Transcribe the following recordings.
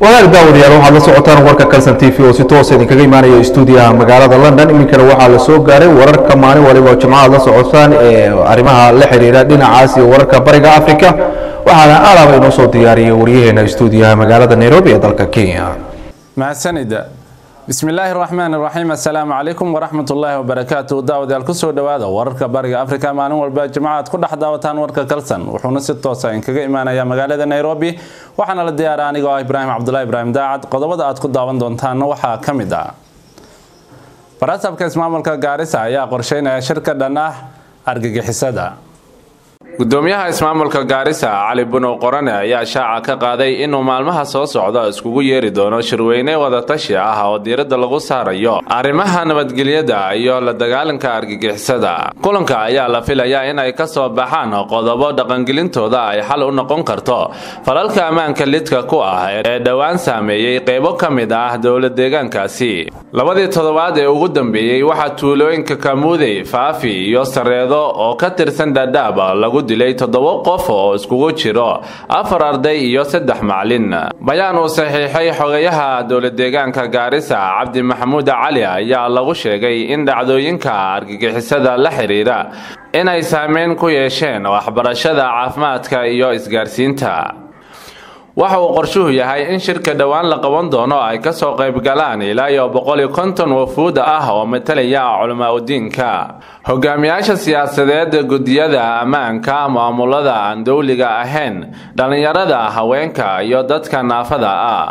wadaag daawadayaal waxaad la socotaan warka kalsan t v oo si toosa idinkaga imaanaya stuudiyaha magaalada london iminkana waxaa la soo gaaray wararka maalin waliba oo jimcaha la socotaan ee arrimaha la xiriira dhinacaas iyo wararka bariga africa waxaana alaaba inoo soo diyaariyay waryaheena stuudiyaha magaalada nairobi ee dalka kenya mahadsanida bismillaahi raxmaan raxiim assalaamu calaykum waraxmatullaahi wabarakaatu daawadayaal kusoo dhowaada wararka bariga afrika maalin walba jimcaad ku dhex daawataan warka kalsan wuxuuna si toosa inkaga imaanaya magaalada nairobi waxaana la diyaara anigoo ah ibraahim cabdulahi ibraahim daacad qodobada aad ku daawan doontaanna waxaa ka mid ah barasabka ismaamulka gaarisa ayaa qorsheynaya shir ka dhan ah argagixisada gudoomiyaha ismaamulka gaarisa cali bunow qorane ayaa shaaca ka qaaday inuu maalmaha soo socda iskugu yeeri doono shirweyne wadatashi ah oo diiradda lagu saarayo arrimaha nabadgelyada iyo la dagaalanka argagixisada kulanka ayaa la filayaa in ay ka soo baxaan qodobo dhaqangelintooda ay xal u noqon karto falalka ammaanka lidka ku ah ee dhowaan saameeyey qeybo ka mid ah dowla deegaankaasi labadii toddobaad ee ugu dambeeyey waxaa tuulooyinka kamuudey faafi iyo sareedo oo ka tirsan dhadhaab lagu dilay toddoba qof oo iskugu jiro afar arday iyo saddex macalin bayaan uu saxiixay xogayaha dowladeegaanka gaarisa cabdi maxamuud cali ayaa lagu sheegay in dhacdooyinka argagixisada la xiriira inay saameyn ku yeesheen waxbarashada caafimaadka iyo isgaarsiinta waxa uu qorshuhu yahay in shirka dhowaan la qaban doono ay ka soo qayb galaan ilaa iyo boqol iyo konton wafuud ah oo matalaya culamaa udiinka hogaamiyaasha siyaasadeed guddiyada ammaanka maamulada aan dowliga ahayn dhallinyarada haweenka iyo dadka naafada ah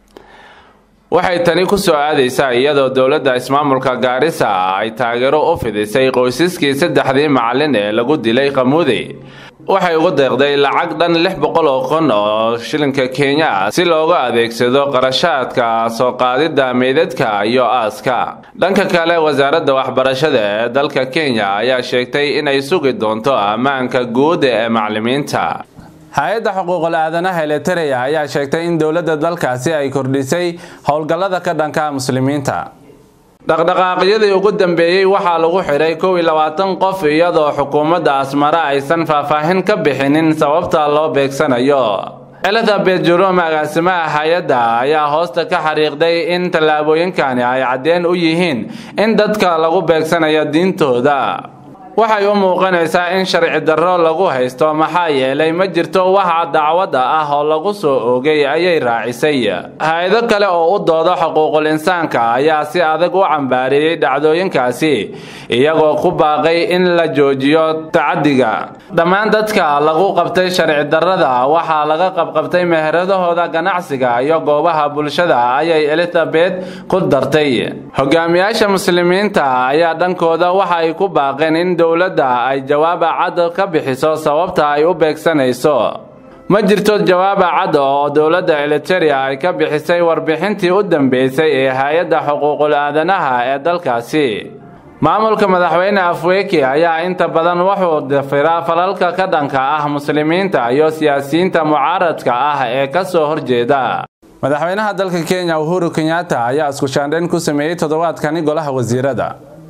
waxay tani ku soo aadaysaa iyadoo dowladda ismaamulka gaarisa ay taageero u fidisay qoysaskii saddexdii macalin ee lagu dilay qamuudey waxay ugu deeqday lacag dhan lix boqol oo kun oo shilinka kenya ah si loogu adeegsado qarashaadka soo qaadidda meydadka iyo aaska dhanka kale wasaaradda waxbarashada ee dalka kenya ayaa sheegtay inay sugi doonto ammaanka guud ee macalimiinta hay-adda xuquuqul aadanaha elitereya ayaa sheegtay in dowladda dalkaasi ay kordhisay howlgallada ka dhanka muslimiinta dhaqdhaqaaqyadii ugu dambeeyey waxaa lagu xidhay kow iyo labaatan qof iyadoo xukuumadda asmare aysan faahfaahin ka bixinin sababta loo beegsanayo elizabeth jerome agaasimaha hay-adda ayaa hoosta ka xariiqday in tallaabooyinkani ay caddeen u yihiin in dadka lagu beegsanayo diintooda waxay u muuqanaysaa in sharci darro lagu haysto maxaa yeelay ma jirto wax dacwada ah oo lagu soo oogay ayay raacisay hay-ado kale oo u dooda xuquuqul insaanka ayaa si adag u cambaariyey dhacdooyinkaasi iyagoo ku baaqay in la joojiyo tacadiga dhammaan dadka lagu qabtay sharci darrada waxaa laga qabqabtay meheradahooda ganacsiga iyo goobaha bulshada ayay elizabeth ku dartay hogaamiyaasha muslimiinta ayaa dhankooda waxa ay ku baaqeen in dowladda ay jawaaba cad ka bixiso sababta ay u beegsanayso ma jirto jawaaba cad oo dowladda eliteria ay ka bixisay warbixintii u dambeysay ee hay-adda xuquuqul aadanaha ee dalkaasi maamulka madaxweyne afweki ayaa inta badan wuxuu dafiraa falalka ka dhanka ah muslimiinta iyo siyaasiyiinta mucaaradka ah ee ka soo horjeeda madaxweynaha dalka kenya uhuru kenyatta ayaa isku shaandhayn ku sameeyey toddobaadkani golaha wasiirada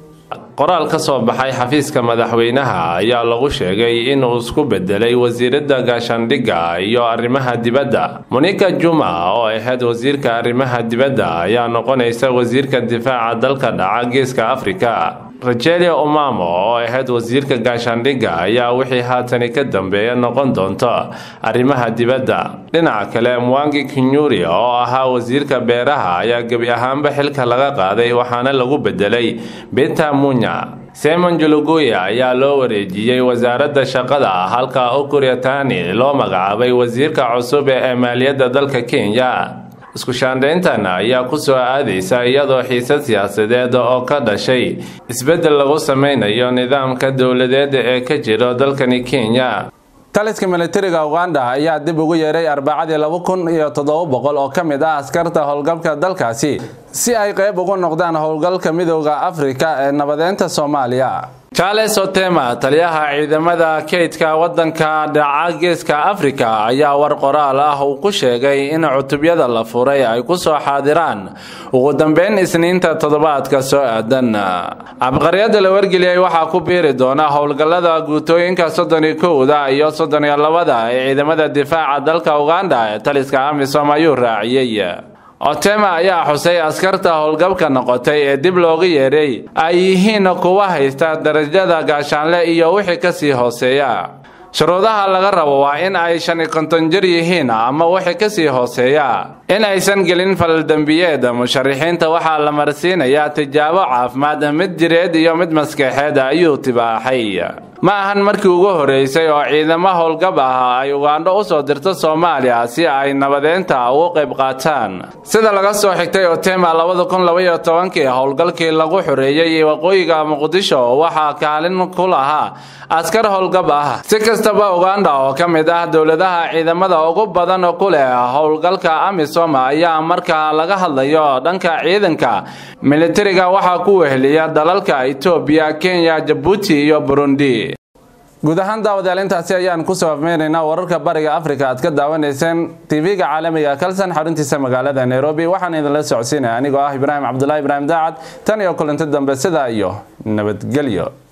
qoraal ka soo baxay xafiiska madaxweynaha ayaa lagu sheegay inuu isku bedelay wasiiradda gaashaandhigga iyo arrimaha dibadda monika juma oo ahayd wasiirka arrimaha dibadda ayaa noqonaysa wasiirka difaaca dalka dhaca geeska afrika rajelia omamo oo ahayd wasiirka gaashaandhigga ayaa wixii haatani ka dambeeya noqon doonto arrimaha dibadda dhinaca kale mwangi kinyuri oo ahaa wasiirka beeraha ayaa gebi ahaanba xilka laga qaaday waxaana lagu bedelay beta munya simon juluguya ayaa loo wareejiyey wasaaradda shaqada halka ukuryatani loo magacaabay wasiirka cusub ee maaliyadda dalka kenya isku shaandhayntan ayaa ku soo aadaysa iyadoo xiisad siyaasadeed oo ka dhashay isbeddel lagu sameynayo nidaamka dowladeed ee ka jiro dalkani kenya taliska militariga uganda ayaa dib ugu yeeray arbacadii laba kun iyo toddoba boqol oo ka mid ah askarta howlgalka dalkaasi si ay qayb ugu noqdaan howlgalka midooda afrika ee nabadeynta soomaaliya charles otema taliyaha ciidamada kaydka wadanka dhaca geeska afrika ayaa war qoraal ah uu ku sheegay in cutubyada la furay ay ku soo xaadiraan ugu dambeyn isniinta toddobaadka soo aadan cabqaryada la wargeliyey waxaa ku biiri doona howlgallada guutooyinka soddon iyo kowda iyo soddon iyo labada ee ciidamada difaaca dalka uganda ee taliska amisom ayuu raaciyey otema ayaa xusay askarta howlgabka noqotay ee dib looga yeedhay ay yihiin kuwa haysta darajada gaashaanle iyo wixii kasii hooseeya shuruudaha laga rabo waa in ay shan iyo konton jir yihiin ama wixii kasii hooseeya in aysan gelin falaldembiyeed musharixiinta waxaa la marsiinayaa tijaabo caafimaad mid jireed iyo mid maskaxeed ayuu tibaaxay ma ahan markii ugu horeysay oo ciidamo howlgab ah ay ugandho u soo dirto soomaaliya si ay nabadeynta ugu qayb qaataan sida laga soo xigtay otema labada kun labaiyo tobankii howlgalkii lagu xoreeyey waqooyiga muqdisho waxaa kaalin ku lahaa askar howlgab ah si kastaba uganda oo ka mid ah dowladaha ciidamada ugu badan ku leh howlgalka amisom ayaa marka laga hadlayo dhanka ciidanka militariga waxaa ku weheliya dalalka etoobiya kenya jabuuti iyo burundi guud ahaan daawadayaal intaasi ayaan kusoo afmeynaynaa wararka bariga afrika aad ka daawanayseen tv-ga caalamiga kalsan xaruntiisa magaalada nairobi waxaan idinla socodsiinaya anigoo ah ibraahim cabdulahi ibraahim daacad tan iyo kulanti dambe sidaa iyo nabadgelyo